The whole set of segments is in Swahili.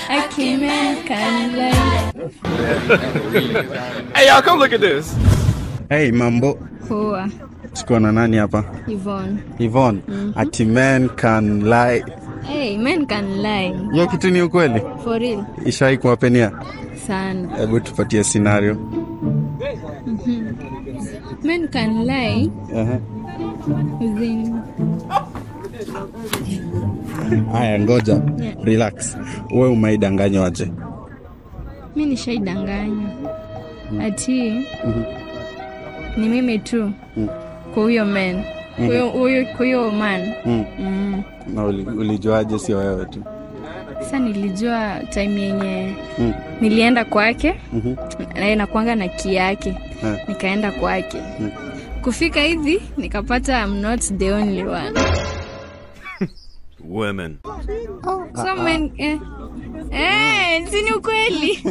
Aki men can lie. Hey, y'all, come look at this. Hey, mambo. Poa. Tuko na nani hapa? Yvonne. Yvonne. Ati men can lie. Hey, men can lie. Hiyo kitu ni ukweli? For real. Ishai kuwapenia? Sana. Hebu tupatie scenario. Men can lie Aha. within Haya, ngoja. Yeah. Relax. Wewe umaidanganywa aje? mi nishaidanganywa ati ni mimi tu kwa huyo men Kwa huyo- huyo- kwa huyo man Mm. mm. Na uli- ulijuaje sio wewe tu? Sasa nilijua time yenye Mm. nilienda kwake Mhm. naye nakwanga na ki yake Eh. nikaenda kwake Mm. kufika hivi nikapata I'm not the only one Women. so men eh, eh, si ni ukweli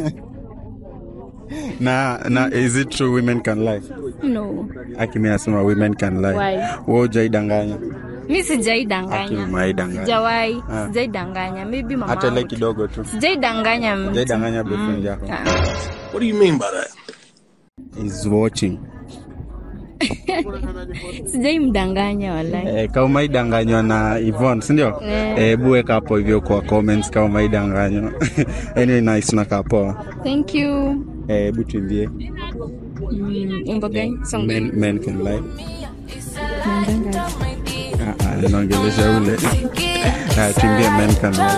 Na na is it true women can lie? no Akimi anasema women can lie. Why? Wewe hujaidanganya? mi Aki sijaidanganya umaidanganya. sijawai Ah. sijaidanganya maybe mama Hata ile wangu tu. kidogo tu. sijaidanganya mtu Hujaidanganya boyfriend yako. Ah. What do you mean by that? Is watching. sijaimdanganya walai Eh, kama umaidanganywa na Yvonne, si ndio? Eh. Hebu weka hapo hivyo kwa comments kama umaidanganywa. anyway, nice nakaa poa. thank you Eh, Hebu tuimbie. Mm, wimbo gani song Men, men can lie. Mandanga. Ah, ah, Naongelesha ule. Ah, tuimbie men can lie.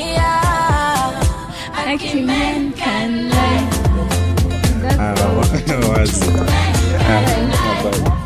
Aki men can lie. Ah, wa- wazi. Ah, bye.